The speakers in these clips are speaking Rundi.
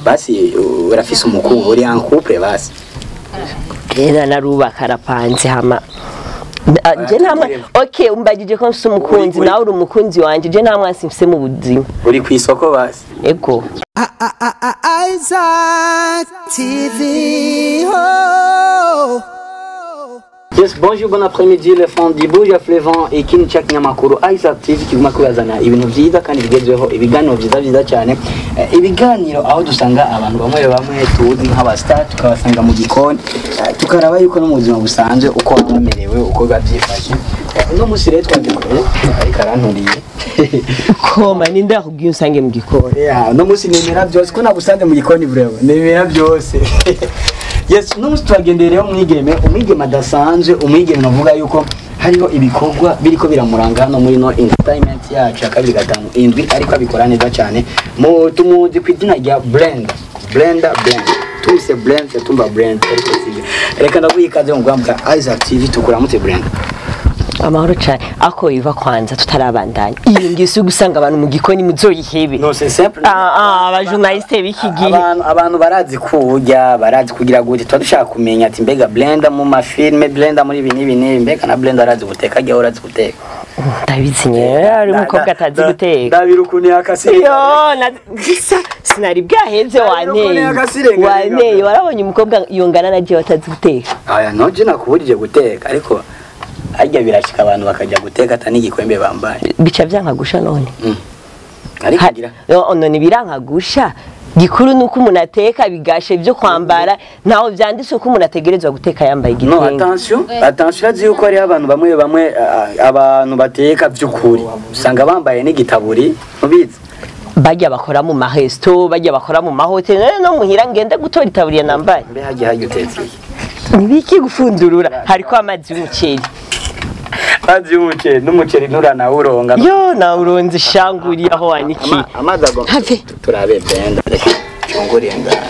basi uh, urafise umukungu uri en couple basi rero narubaka arapanze hama Ah, je ntamwe okay umbagije ko mfise umukunzi nawe uri umukunzi wanje je nta mwasi mfise mu buzima uri ku isoko basi ego Isaac TV. Oh. Yes, bonjour, bon après-midi, le fond du Buja Flevant et King Chak Nyamakuru Isaac TV kiguma kubazana ibintu vyiza kandi bigezweho ibiganiro vyiza vyiza cyane Eh, ibiganiro aho dusanga abantu bamwe bamwe tuzi nk'abastar tukabasanga mu gikoni eh, tukaraba yuko no mu buzima busanzwe uko baba bamerewe uko biba vyifashe Eh, uno musi rero twagikoreye ariko aranturiye koma ninde yakubwiye unsange mu gikoni Yeah, uno musi nemera byose ko nagusanze mu gikoni vrewe nemera byose yes uno musi twagendeye rero umwigeme umwigeme adasanzwe umwigeme navuga yuko hariho ibikorwa biriko biramuranga hano muri no entertainment yacu ya kabiri gatanu indwi ariko abikora neza cyane mu tumuzi ku izina rya Brenda Brenda Brenda tuse Brenda tumba Brenda ariko sibyo reka ndaguha ikaze mu bwambwa Isaac TV tukuramutse Brenda amahoro cyane ako iva kwanza tutarabandanya iyi ngisi gusanga abantu mu gikoni muzoyihebe no c'est simple Ah, ah, abajournaliste b'iki gihe abantu abantu barazi kurya barazi kugira gute tuba dushaka kumenya ati mbega blenda mu mafilme blenda muri ibi n'ibi n'ibi mbega na blenda arazi guteka ajya urazi guteka ndabizi nyene ari umukobwa atazi guteka ndabira ukuntu yakasire yo na gisa sinari bwaheze Ari ukuntu wanteye yakasirenga wanteye warabonye umukobwa yongana na jewe atazi guteka aya noje nakuburije guteka ariko ajya birashika abantu bakajya guteka ata n'igikwembe bambaye bica vyankagusha none Mm. ariko Ha- ngira yo, none birankagusha gikuru nuko umuntu ateka bigashe byo kwambara ntaho vyanditse ko umuntu ategerezwa guteka yambaye no igitenge attention attention urazi yuko hariho abantu bamwe bamwe ah, abantu bateka by'ukuri usanga bambaye n'igitaburi mubizi bajya bakora mu maresto bajya bakora mu mahoteli none no muhira ngende gutora itaburiya nambaye mbe hajya hajya utetse iki nibiki gufundurura hariko amazi y'umuceri mazi y'umuceri n'umuceri nturanawuronga yo nawe uronze ishanguriye aho wanikiye Ama- amazi agomba Have. turabe blenda reka cyunguriye ngaha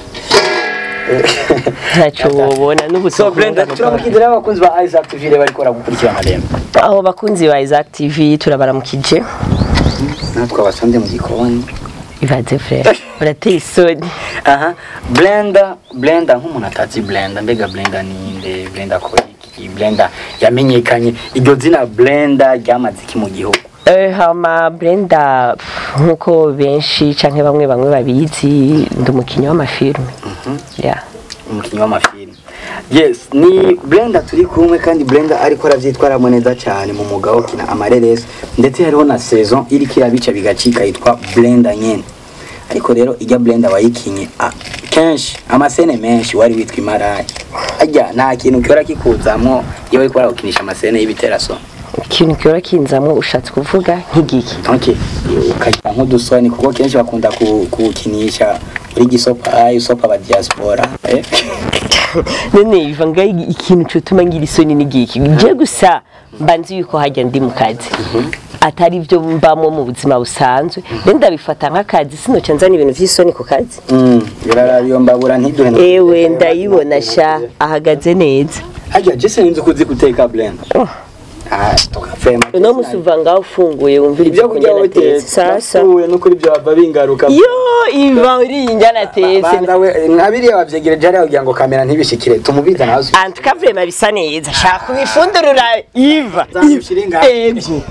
ntacyo wobona so n'ubutumwa blenda turamukindira abakunzi ba Isaac TV rero bariko baragukurikirana rero aho bakunzi ba Isaac TV turabaramukije natwe abasanze mu gikoni ibaze frere urateye isoni aha blenda blenda nk'umuntu atazi blenda mbega blenda ninde blenda akora iki blenda yamenyekanye iryo zina blenda ryamaze iki mu gihugu Eh, hama Brenda pff, nkuko benshi canke bamwe bamwe babizi ndi umukinnyi w'amafilme yeah. umukinnyi w'amafilimi yes ni blenda turi kumwe kandi blenda ariko aravyitwaramo neza cyane mu mwuga wo kina amareresi ndetse hariho na saison iriko irabica bigacika yitwa blenda nyene ariko rero ijya blenda wayikinye ah, kenshi amasene menshi wari witwa imaraya ajya nta kintu kiora kikuzamwo iyo bariko baragukinisha amasene y'ibiteraso ikintu kiba kinzamwo ushatse kuvuga nk'igiki okay ukagira nk'udusoni kuko kenshi bakunda ku- kuwukinisha uri gisopa ayi usopa aba diaspora eh? none biva ngaho ikintu cotuma ngira isoni n'igiki je gusa mba nzi yuko hajya ndi mu kazi atari byo mbamo mu buzima busanzwe rero ndabifata nk'akazi sinoca nzana ibintu vy'isoni ku kazi Mm, biraraba iyo mbabura ntiduhe no- ewe ndayibona sha ahagaze neza Hajya Jesse ninzi kuzi guteka blender. Ah, tukafema. uno musi uva ngaho ufunguye wumvira ibyo ibyo kurya kurya natetse hoteli. sasa Uwe no kuri byo bava bingaruka. yo iva uri injya natetse Banda we nkabiriya bavyegereje hariya kugira ngo kamera ntibishikire tumubiza nawe. antuka vrema bisa neza shaka kubifundurura iva Zamushira ingahe? ego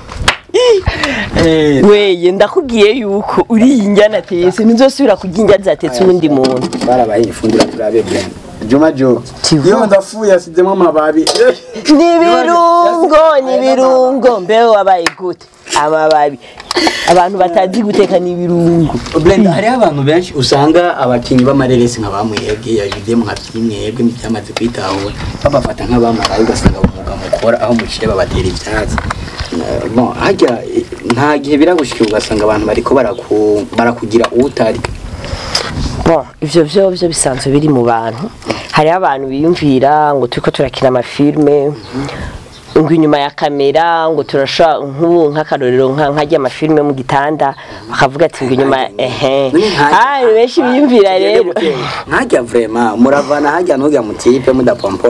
Eh, weye ndakubwiye yuko uri injya natetse ntuzosubira kurya injya zatetse uwundi muntu barabaye ifundura turabe blender. Juma Jo. Tivo. Iyo ndafuye asizemo amababi. n'ibirungo n'ibirungo mbeho wabaye gute amababi abantu batazi guteka n'ibirungo Blender hariho abantu benshi usanga abakinyi b'amareresi nka bamwebwe yajude mu mwebwe byamaze kwitahura babafata nk'abamaraye ugasanga umwuga mukora aho muciye babatera ivyatsi Eh, bon hajya eh, nta gihe biragushikira ugasanga abantu bariko baraku- barakugira utari Bon, ivyo vyo vyo bisanzwe biri mu bantu hariho abantu biyumvira ngo turiko turakina amafilme ngo inyuma ya kamera ngo turashobora nk'ubu nk'akarorero nka nkajya amafilme mu gitanda bakavuga ati ngo inyuma ehe ah benshi biyumvira rero nkajya vrema muravana hajya ntujya mutipe mudapompora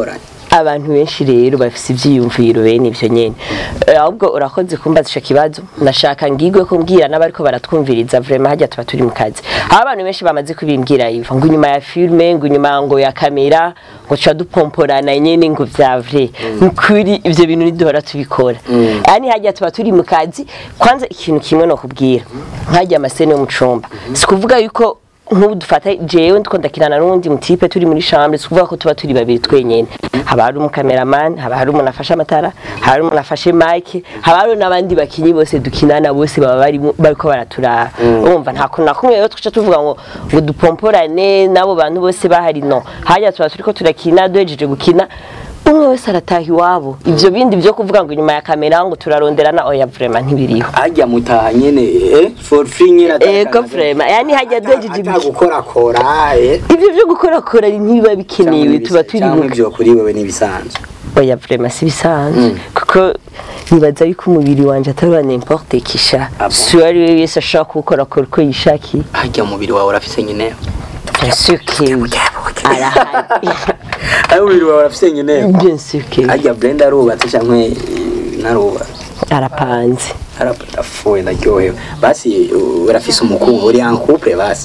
abantu benshi rero bafise ivyiyumviro bene ivyo nyene Eh, ahubwo urakoze kumbaza ico kibazo nashaka ngigwe kumbwira n'abariko baratwumviriza vraiment harya tuba turi mu kazi aho abantu benshi bamaze kubimbwira iva ngo inyuma ya filme ngo inyuma ngo ya kamera ngo tuca dupomporana nyene ngo vya vrai nukuri ivyo bintu niduhora tubikora yani harya tuba turi mu kazi kwanza ikintu kimwe no kubwira nkajya amasene yo mu cumba si kuvuga yuko nk'ubu dufata jewe ndiko ndakinana n'uwundi mutipe turi muri chambre si kuvuga ko tuba turi babiri twenyene haba hari umukameraman haba hari umuntu afashe amatara haba hari umuntu afashe mike haba hari n'abandi bakinyi bose dukinana bose baba barimo- bariko baraturaba urumva nta kuntu na kumwe rero twica tuvuga ngo ngo dupomporane n'abo bantu bose bahari no hajya tuba turiko turakina duhejeje gukina umwe wese arataha iwabo ivyo bindi vyo kuvuga ngo inyuma ya kamera ngo turaronderana oya vraiment ntibiriho hajya mutaha nyene eh for free nyene ego vraiment yani hajya duhejeje gukina gukorakora eh ivyo vyo gukorakora ntibiba bikenewe tuba turi cyangwa mu ivyo kuri wewe n'ibisanzwe oya vraiment si bisanzwe kuko nibaza yuko umubiri wanje atari wa n'importe kisha Ah bon? si uwo ari we wese ashobora kuwukorakora uko yishakiye hajya umubiri wawe urafise nyene bien sûr que oui arahari ayo umubiri wawe urafise nyene bien sûr que oui hajya blender arubatse cyangwa eh, narubatse arapanze arafuye ndaryohewe basi uh, urafise umukungu uri en couple basi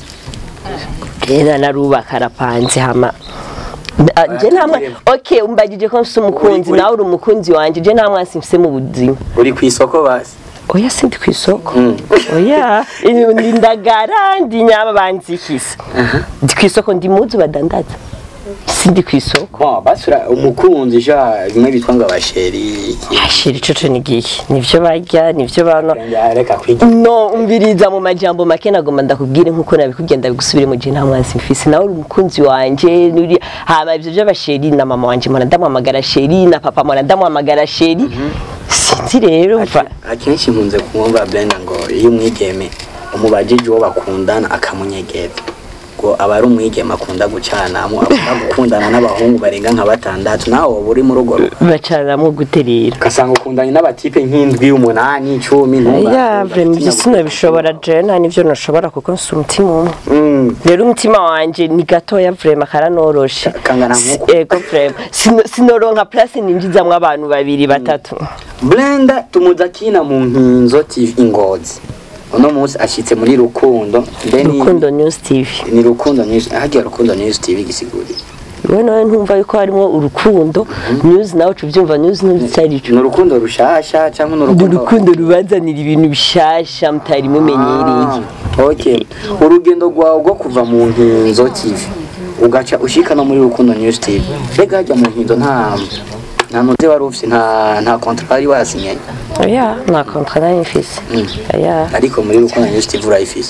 rero narubaka arapanze hama Ah, je nta mwa okay umbagije ko mfise umukunzi Uri- nawe uri umukunzi wanje je nta mwasi mfise mu buzima uri ku isoko basi oya sindi ku isoko Mm. oya ndi ndagara ndi nyama banzikisa ndi ku isoko ndi muzu badandaza sindi ku isoko bon basi ura- umukunzi ja bimwe bitwa ngo abasheri ashira icoco ni giki nivyo barya nivyo bano reka kwiga no umviriza mu majambo make nagomba ndakubwire nkuko nabikubwiye ndabigusubire mu gihe nta mwansi mfise nawe uri umukunzi wanje nuri hama ivyo vy'abasheri na mama wanje mpora ndamuhamagara sheri na papa mpora ndamuhamagara sheri sinzi rero mva akenshi nkunze kumwumva blender ngo iyo umwigeme umubajije uwo bakundana akamunyegeza ngo aba ari umwigeme akunda gucanamo akunda gukundana n'abahungu barenga nka batandatu nawe wowe uri mu rugo bacanamwo gute rero ugasanga ukundanye n'abatipe nk'indwi umunani icumi ya vraiment ivyo sinabishobora je nta nivyo noshobora kuko nsi umutima umwe Mm. rero umutima wanje ni gatoya vraiment karanoroshe Kangana Si- nkuko. ego vraiment Sino- sinoronka place ninjizamwo abantu babiri batatu blender tumuzi akina mu nkinzo tv ingozi uno munsi ashitse muri rukundo then rukundo news tv ni rukundo news hagiye rukundo news tv gisiguri we nawe ntumva yuko harimo urukundo news nawe uca ubyumva news ntumva icyo ari ni cyo urukundo rushasha cyangwa ni Ndi urukundo urukundo rubazanira ibintu bishasha mutari mumenyereye Ah, okay urugendo rwawe rwo kuva mu nkinzo tv ugaca ushika no muri rukundo news tv mbega hajya mu nkinzo nta nta ntuze wari ufise nta nta contrat wari wasinye oya nta kontra nari mfise oya ariko muri rukundo news tv urayifise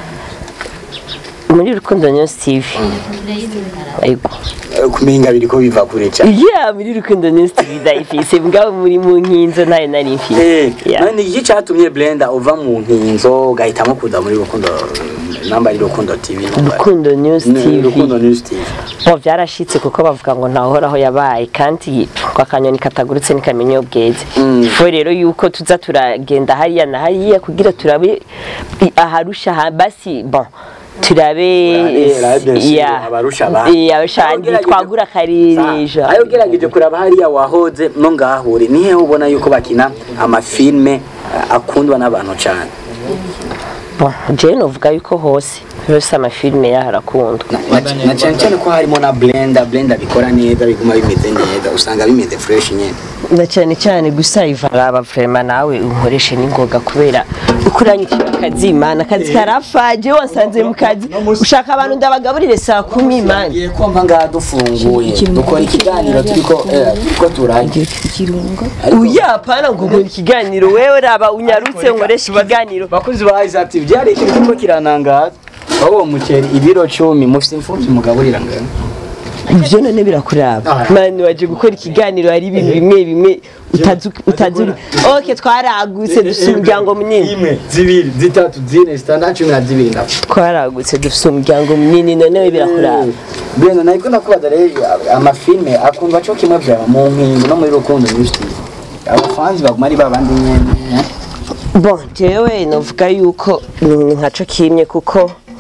muri rukundo news tv Ego. Eh, kumenga biriko biva kure cyane iya muri rukundo news tv ndayifise mbwa muri mu nkinzo ntayo nari mfise Eh, Yeah. none iki cyatumye blender uva mu nkinzo ugahitamo kuza muri rukundo namba ari rukundo tv rukundo news Ni tv rukundo news tv bo byarashitse kuko bavuga ngo ntahoraho yabaye kandi ngo akanyoni katagurutse ntikamenya iyo bweze Mm. fo rero yuko tuza turagenda hariya na hariya kugira turabe i- aharusha ha basi bon turabe Urarera, bien sûr, ya abarusha abandi. ya abashandi Aho ugerageje- twagura akarereja ayo ugerageje kuraba hariya wahoze no ngahure nihe ubona yuko bakina amafilme eh, akundwa n'abantu cyane bon jewe novuga yuko hose hose amafilime yaho arakundwa Na- na- na cyane cyane ko harimo na blender blender bikora neza biguma bimeze neza usanga bimeze fresh nyene na cyane cyane gusa ivaraba vrema nawe unkoreshe n'ingoga kubera uko uranyicira akazi imana akazi karapfa jewe wansanze mu kazi ushaka abantu ndabagaburire saa kumi imana ngiye kumva ngaha dufunguye dukora ikiganiro turiko eh, turiko turarya Ariko- uya hapana ngo nkora ikiganiro wewe raba unyarutse nkoreshe ikiganiro bakozi ba Isaac TV byari ikintu kiriko kiranangaza aho uwo muceri ibiro cumi mufite imfubyi mugaburira ngana ibyo none birakuraba Ah. mani waje gukora ikiganiro hari ibintu bimwe bimwe utazi utazi uri ok twaragutse dufite umuryango munini imwe zibiri zitatu zine zitandatu cumi na zibiri ndapfa twaragutse dufite umuryango munini none birakuraba Brenda nariko ndakubaza rero amafilme akundwa cyo kimwe vyaba mu nkingo no muri rukundo news TV abafanzi baguma ari babandi nyene bon jewe novuga yuko ni nkaco kimwe kuko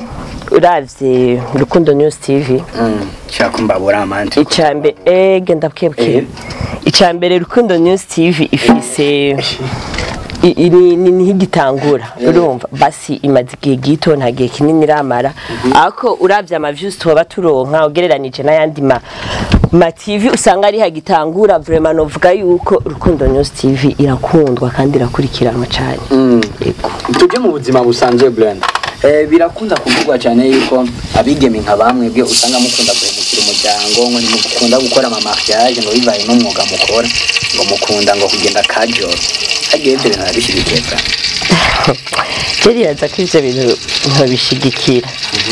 uravye rukundo news tv Mm, shaka mbabura amanti icambere ege ndabwebwe Eh. icambere rukundo news tv ifise i- iri ni nk'igitangura urumva basi imaze igihe gito nta gihe kinini iramara ariko uravye amaviews tuba turonka ugereranije n'ayandi ma ma TV usanga ari hagitangura vraiment novuga yuko rukundo news tv irakundwa kandi irakurikiranwa cyane Yego. tujye mu buzima busanzwe Brand eh, birakunda kuvugwa cyane yuko abigeme nka bamwe bwe usanga mukunda guhemukira umuryango ngo ntimukunda gukora ama mariage ngo bibaye n'umwuga mukora ngo mukunda ngo kugenda kajoro hagiye ibyo bintu arabishyigikiye cyane Jeriyaza ko ivyo bintu nkabishigikira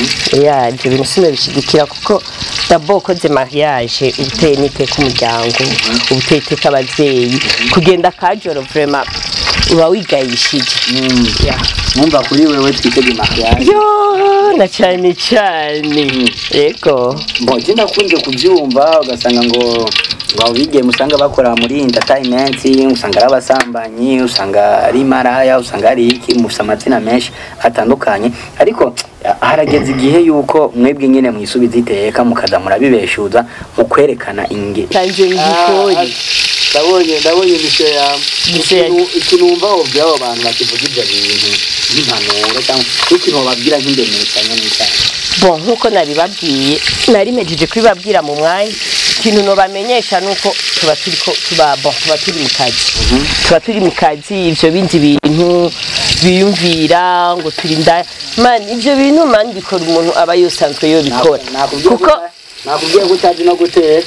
ya ivyo bintu sinabishigikira kuko dabo ukoze mariage ubuteye n'iteka umuryango ubuteye iteka abavyeyi kugenda kajoro vraiment uba wigayishije Ya. mwumva kuri wewe twitege mariage yo na cane cane yego Bon, je ndakunze kubyumva ugasanga ngo ngo abigeme usanga bakora muri entertainment usanga ari abasambanyi usanga ari maraya usanga ari iki mufite amazina menshi atandukanye ariko ah, harageze igihe yuko mwebwe nyine mwisubiza iteka mukaza murabibeshuza mu kwerekana inge kanje ngikori ndabonye ndabonye imisho yawe Imisho ya- Ikintu- ikintu wumva wobwira abo bantu bakivuga ibyo bintu nk'impanuro cyangwa n'ikintu wababwira nk'indemetanya n'icyaha bon nkuko nabibabwiye nari mejeje kubibabwira mu mwanya ikintu nobamenyesha nuko tuba turiko tuba bon tuba turi mu kazi tuba turi mu kazi ivyo bindi bintu biyumvira ngo turi nda man ivyo bintu man bikora umuntu aba yosanzwe yobikora kuko nakubwiye ko utazi no gutera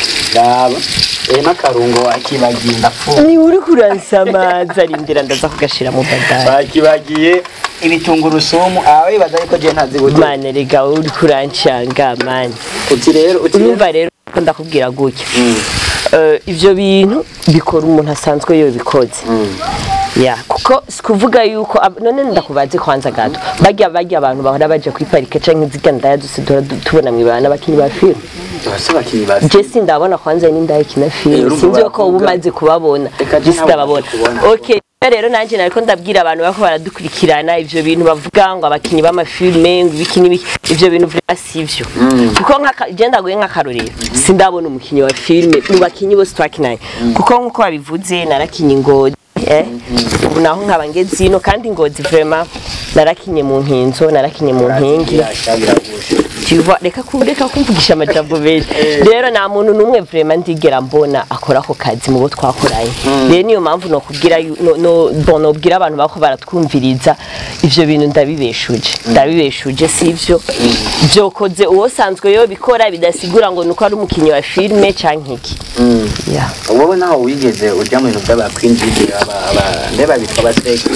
raba eh n'akarungo akibagiye ndapfuye ni uri kuransamaza rindira ndaza kugashira mu badari bakibagiye ibitungurusumu aba bibaza yuko je ntazi gutera mane rega uri kurancanga mani uti rero uti rero urumva rero ko ndakubwira gutya Mm, Eh, ivyo bintu bikora umuntu asanzwe yobikoze mm. ya kuko sikuvuga yuko ab- none ndakubaze kwanza gato barya barya abantu bahora baje kwiparika canke ziga ndaya duse duhora du- tubona mwibana n'abakinyi ba filime Bose bakinyi bazi je sindabona kwanza n'indaya kina Eh, filime urumva sinzi ko uba baravuga. umaze kubabona Reka je je ntabwo sindababona maze kubona. okay rero nanjye nariko ndabwira abantu bako baradukurikirana ivyo bintu bavuga ngo abakinyi b'amafilime ngo ibiki n'ibiki ivyo bintu vraiment sivyo kuko nk'aka- je ndaguye nk'akarorero sindabona umukinyi wa filime mu bakinyi bose twakinanye kuko nk'uko babivuze narakinye ingozi eh ubu naho nkaba ngeze ino kandi ingozi vraiment narakinye mu nkinzo narakinye mu nkingi Birasha, biragusha. Tuva reka ku reka kumvugisha amajambo menshi rero nta muntu numwe vraiment ndigera mbona akora ako kazi mu bo twakoranye rero niyo mpamvu no kubwira yu- no no bon nobwira abantu bako baratwumviriza ivyo bintu ndabibeshuje ndabibeshuje sivyo byokoze uwo sanzwe yo bikora bidasigura ngo nuko ari umukinyi wa filme canke iki Mm. yeah. wowe naho wigeze ujya mu bintu by'abakwinjiji ndeba bitwa abasekingi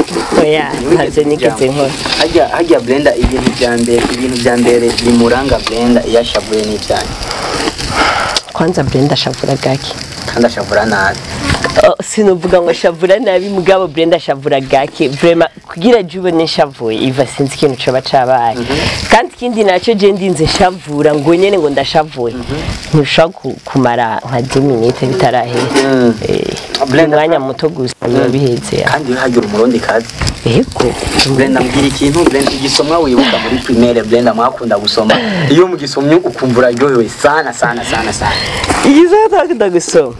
oya ntaze nigeze nkora hajya hajya blenda ibintu bya mbere ibintu bya mbere bimuranga blenda iyo ashavuye n'ibyanyu kwanza Brenda shavura gake kandi ashavura nabi Oh, sinuvuga ngo shavura nabi mugabo Brenda shavura gake vraiment kugira jube nishavuye iva sinzi ikintu coba cabaye kandi ikindi naco je ndinze shavura ngo nyene ngo ndashavuye ntushobora ku- kumara nka 10 minutes bitarahera Mm. Eh, Brenda- umwanya muto gusa biba biheze ya. kandi iyo hagira umurundi kazi yego Brenda mbwira ikintu Brenda igisomwa wibuka muri primaire Brenda mwakunda gusoma iyo mugisomye ukumva uraryohewe sana sana sana sana igize atakunda gusoma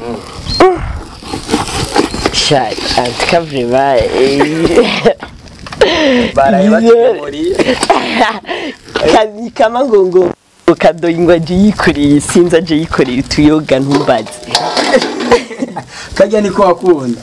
shari antika vraiment eh. baraye batugemuriye Kazi kama ngo ngo kadoyi ngo aje yikoreye sinzi aje yikoreye utuyoga ntumbaze kajya niko wakunda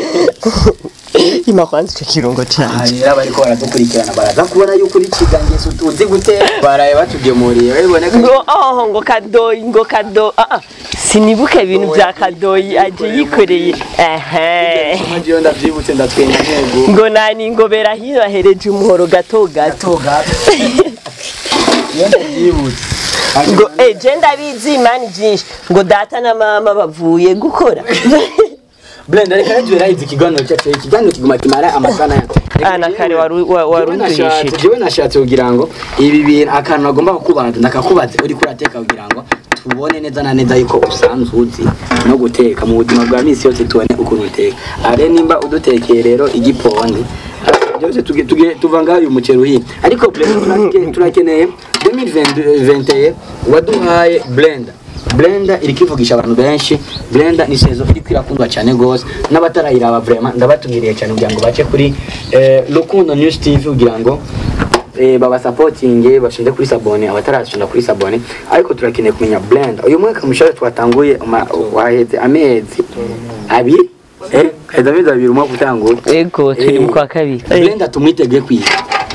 ima kwanza icyo kirungo canje rero bariko baradukurikirana baraza kubona yuko uri kigangeso tuzi gutera baraye batugemuriye biboneka ngo oh ngo kadoyi ngo kado ah ah, sinibuka ibintu bya kadoyi aje yikoreye ehe Ngiyo ndavyibutse ndatwenya ntego ngo nani ngo berahiyo ahereje umuhoro gato gato gato iyo ndavyibutse ngo eh je ndabizi imani byinshi ngo data na mama bavuye gukora Brenda reka rero yarahize ikiganiro cyacu ikiganiro kiguma kimara amasana ya Ah, na kare waru- wa- warundurishije. jewe nashatse kugira ngo ibi bintu akantu nagomba kukubaza ndakakubaze uri kurateka kugira ngo tubone neza na neza yuko usanzwe uzi no guteka mu buzima bwa misi yose tubone ukuntu uteka are nimba udutekeye rero igipondi byose tuge- tuge- tuva ngaho uyu muceri uhiye ariko Blender turake- turakeneye 2021 waduhaye blender blender iri kwivugisha abantu benshi blender ni sezo iri kwirakundwa cyane gose n'abatarayiraba vraiment ndabatumiriye cyane kugira ngo bace kuri eh, Rukundo News TV kugira ngo eh, babasapotinge bashinze kuri sabone abatarashinda kuri sabone ariko turakeneye kumenya blender uyu mwaka mushaka twatanguye uma- waheze amezi abiri eh heza amezi abiri umwaka utangura ego turi mu kwa kabiri blender tumwitege kwiga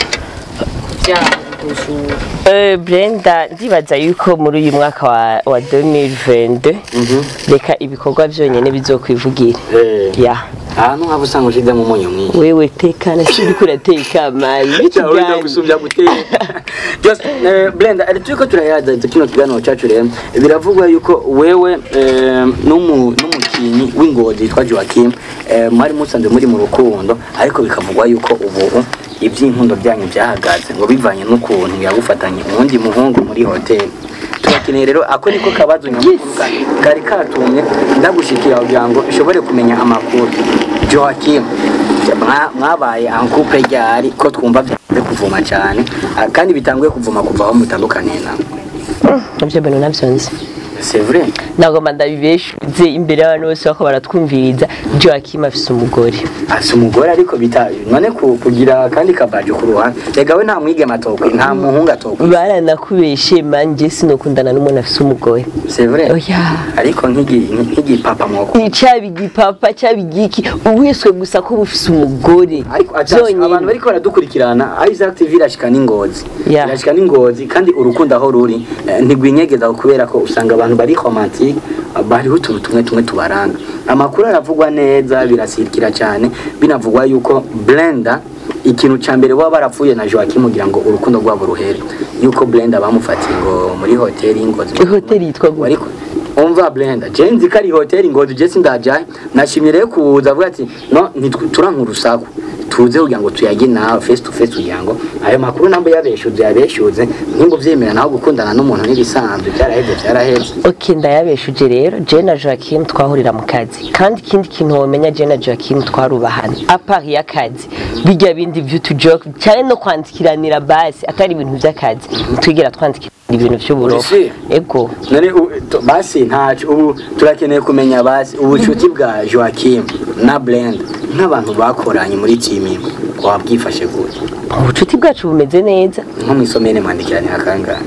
Eh, Brenda ndibaza yuko muri uyu mwaka wa, wa 2022 reka ibikorwa byonyine bizokwivugira Eh. ya ahantu haba usanga ushizemo umunyu mwinshi wewe tekana sindi kurateka amazi Cyangwa wenda gusumvya guteka just eh, Brenda ari turiko turayaza kino kiganiro cyacu rero biravugwa yuko wewe eh, n'umu n'umukinyi w'ingozi yitwa Joachim eh, mwari musanze muri mu rukundo ariko bikavugwa yuko ubu iby'inkundo byanyu byahagaze ngo bivanye n'ukuntu yagufatanye uwundi muhungu muri hoteli turakeneye rero ako niko kabazo nyamukuru ka- kari katumye ndagushikira kugira ngo ushobore kumenya amakuru Joachim mwa- mwabaye ankupe ryari ko twumva byanze kuvuma cyane ah, kandi bitanguye kuvuma kuva aho mutandukaniye nawe nabyo bintu nabyo nzi c'est vrai nagomba ndabibeshuze imbere y'abantu bose bako baratwumviriza Joachim afise umugore asa umugore ariko bita none ku- kugira kandi kabaje ku ruhande rega we nta mwigema atokwe nta muhungu atokwe baranakubeshe manje sinokundana n'umuntu afise umugore c'est vrai oya ariko nk'igi- nk'igipapa mwoko cyaba igipapa cyaba igiki uwiswe gusa ko bufise umugore ariko attention, abantu byonyine bariko baradukurikirana Isaac TV irashika n'ingozi Yeah. irashika n'ingozi kandi urukundo aho ruri eh, ntigwinyegeza kubera ko usanga abantu bari romantique ah, bariho utuntu tumwe tumwe tubaranga amakuru aravugwa neza birasirikira cyane binavugwa yuko Blender ikintu ca mbere baba barapfuye na Joachim kugira ngo urukundo rwabo ruhere yuko Blender bamufatiye ngo muri hoteli y'ingozi hoteli yitwa gute ariko umva Blender je nzi ko ari hoteli ngozi je sindajaye nashimye rero kuza avuga ati no ntituranka urusaku tuze kugira ngo tuyage nawe face to face kugira ngo ayo makuru ntabwo yabeshuze yabeshuze nimba uvyemera naho gukundana n'umuntu n'ibisanzwe byaraheze byaraheze ok ndayabeshuje rero je na joaquim twahurira mu kazi kandi ikindi kintu womenya je na joaquim twarubahana apart y'akazi bijya bindi vy'utujoke cyane no kwandikiranira basi atari ibintu by'akazi ntitwigera twandikira ibintu vy'uburofa Uri ego none u- tu- basi ntacu ubu turakeneye kumenya basi ubucuti bwa Joachim na Blender nk'abantu bakoranye muri team imwe wabwifashe gute ubucuti bwacu bumeze neza nko mwisomere mwandikiranira kangahe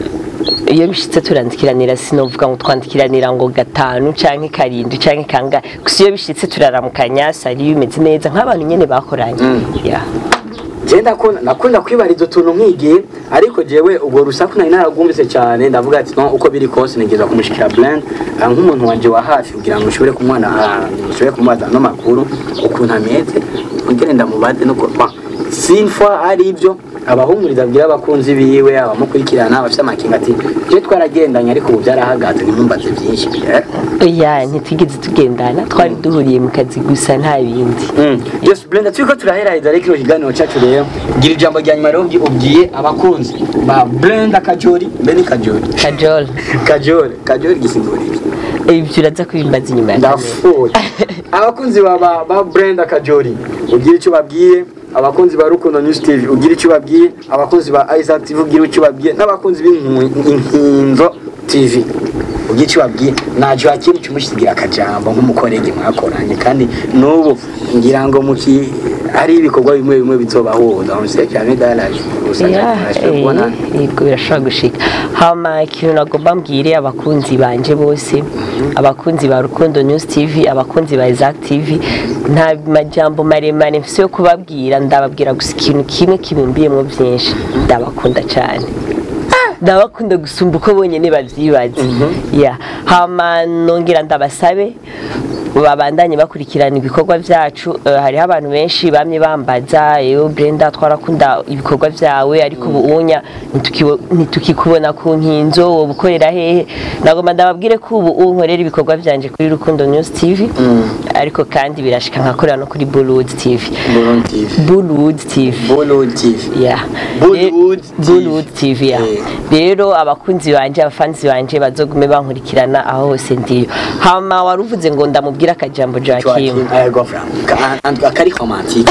iyo bishitse turandikiranira sinovuga ngo twandikiranira ngo gatanu canke karindwi canke kangahe gusa iyo bishitse turaramukanya sari bimeze neza nk'abantu nyene bakoranye Mm. yeah. je ndakunda nakunda kwibariza utuntu nkigiye ariko jewe ubwo rusaku nari naragumvise cyane ndavuga ati no uko biri kose nigeza kumushikira blend ah, nk'umuntu wanje wa hafi kugira ngo ushobore kumwana ah, ushobore kumubaza no makuru ukuntu ameze kugira ndamubaze no kwa sinfa ari ibyo abahumuriza abwira abakunzi biwe abamukurikirana abafite amakinga ati je twaragendanye ariko ubu byarahagaze ntimumbaze byinshi eh? oya ntitwigeze tugendana twari duhuriye mu kazi gusa nta bindi Yes, Brenda turiko turaheraheza rero kino kiganiro cyacu rero gira ijambo rya nyuma rero ubwi- ubwiye abakunzi ba Brenda Kajori mbe ni Kajori kajol Kajori Kajori gisigura iki ibyo uraza kubimbaza inyuma ya kamera ndafuye abakunzi ba ba, ba Brenda Kajori ugira icyo babwiye abakunzi ba Rukundo News TV ugira icyo babwiye abakunzi ba Isaac TV ugira icyo babwiye n'abakunzi b'inkinzo TV ugira icyo babwiye na Joachim cyumushyigira akajambo nk'umukorege mwakoranye kandi n'ubu ngira ngo muki hari ibikorwa bimwe bimwe bizobahuza mu seke ya medalage Ya, eh, yego birashobora gushika hama ikintu nagomba mbwire abakunzi banje bose abakunzi ba rukundo news tv abakunzi ba isaac tv nta majambo maremare mfise yo kubabwira ndababwira gusa ikintu kimwe kibimbiyemo byinshi ndabakunda cyane ndabakunda gusumba uko bonyine babyibaza ya hama nongera ndabasabe babandanye bakurikirana ibikorwa byacu eh, hariho abantu benshi bamye bambaza yewe Brenda twarakunda ibikorwa byawe ariko ubu unya ntitukibo- ntitukikubona ku nkinzo wowe ukorera hehe nagomba ndababwire ko ubu unkorera ibikorwa byanje kuri Rukundo News TV ariko kandi birashika nkakorera no kuri Bollywood TV Bolon TV Bollywood TV Bolon TV Yeah. Bollywood Eh, TV. Bollywood TV yeah. Eh. rero abakunzi banje abafanzi banje bazogume bankurikirana aho hose ndiyo hama waruvuze ngo ndamubwira akajambo Joachim Joachim Ayagofra akari romantique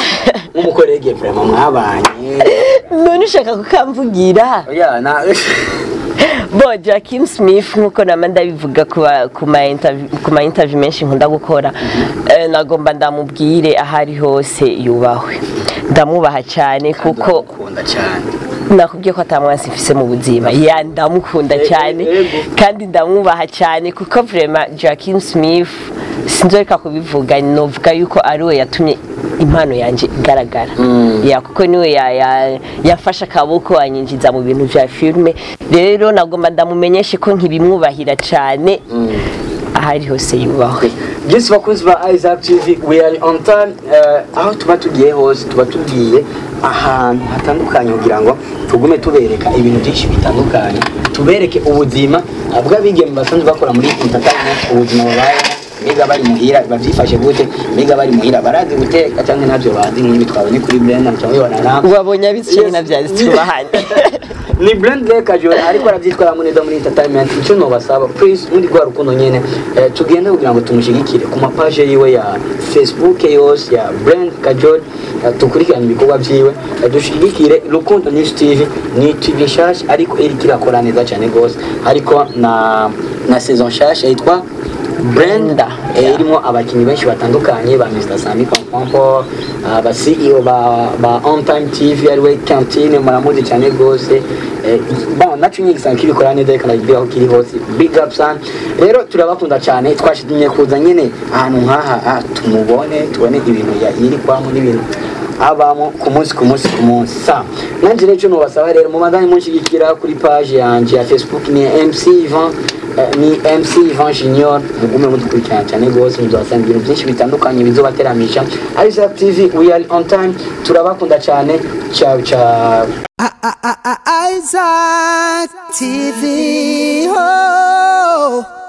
nk'umukorege vraiment mwabanye none ushaka kukamvugira oya na bo Joaquin Smith nkuko nama ndabivuga ku ba- ku ma interview ku ma interview menshi nkunda gukora eh, nagomba ndamubwire aho ari hose yubahwe ndamwubaha cyane kuko ukunda cyane nakubwiye ko atamwansi mfise mu buzima ya ndamukunda Eh, cyane eh, ego. kandi ndamwubaha cyane kuko vraiment Joaquin Smith sinzoreka kubivuga novuga yuko ari we yatumye impano yanjye igaragara ya kuko niwe ya- ya- yafashe akaboko anyinjiza mu bintu vya filme rero nagomba ndamumenyeshe ko nkibimwubahira cyane aho ari hose yubahwe byinshi bakunzi ba Isaac TV we are on time eh, aho tuba tugiye hose tuba tugiye ahantu hatandukanye kugira ngo tugume tubereka ibintu byinshi bitandukanye tubereke ubuzima bw'abigeme basanzwe bakora muri entertainment ubuzima babayeho mbega bari muhira babyifashe gute mbega bari muhira barazi guteka cyangwa ntabyo bazi nk'ibi twabonye kuri Brenda turabibona na wabonye abitswe Yes. navyazi tubahanye ni Brand Kajol ariko arabyitwaramo neza muri entertainment icyo nobasaba please muri rwa rukundo nyene eh, tugende kugira ngo tumushyigikire ku mapaje yiwe ya Facebook yose ya Brand Kajol eh, tukurikirane ibikorwa byiwe eh, dushyigikire Rukundo News TV ni TV nshasha ariko iriko irakora neza cyane gose ariko na na saison nshasha yitwa Brenda eh, irimo abakinnyi benshi batandukanye ba Mr Sami Pompompo aba CEO ba ba On Time TV ariwe Cantine muramuzi cyane gose eh, bon nacu nyingi sana kibikora neza reka ndagira aho kiri hose big up sana rero turabakunda cyane twashidimye kuza nyene ahantu nkaha ah, tumubone tubone ibintu ya yiri kwamo n'ibintu abamo ku munsi ku munsi ku munsi sa nanjye rero icyo nubasaba rero mubandanye munshigikira kuri page yanjye ya Facebook ni MC Ivan Eh, ni MC Ivan Junior mugume mudukurikirana cyane rwose muzasanga ibintu byinshi bitandukanye bizobateramisha Isaac TV we are on time turabakunda cyane ciao ciao I- I- I- I- Isaac TV. Oh.